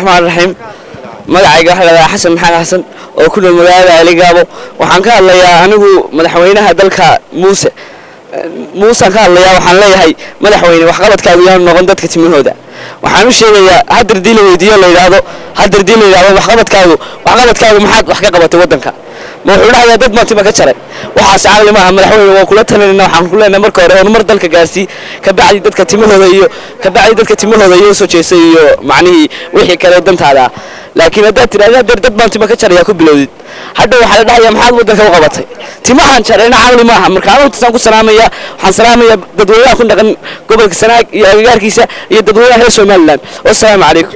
raxmaan raxiim magacayga waxaa ladhahaa xasan maxamed xasan oo ku nool magaalada aligaabo waxaan ka hadlayaa anigu madaxweynaha dalka muuse muusaan ka hadlayaa waxaan leeyahay madaxweyne waxqabadkaagu yaanu noqon dadka timahooda waxaan u sheegayaa haddar dii la weydiiyo la yidhaahdo haddar dii la yidhahdo waxqabadkaagu waxqabadkaagu maxaad wax ka qabatay waddanka ma wuxuu dhahayaa dad baan tima ka jaray waxaas caqli maaha madaxweyne waan kula talinayna waxaan ku leenahay marka hore horumar dalka gaarsii kabacdi dadka timahooda iyo kabacdi dadka timahooda iyo soo jeestay iyo macnihii wixii kale dantaada ah laakiin haddaad tidhahda hadeer dad baan tima ka jarayaa ku bilowdid hadha waxaa la dhahayaa maxaad waddanka u qabatay timahaan jarayna caqli maaha marka anu intaasaan ku salaamaya waxaan salaamaya dadweynaha ku dhaqan gobolka sanaag iyo agagaarkiisa iyo dadweynaha reer somaliland wassalaamu calaykum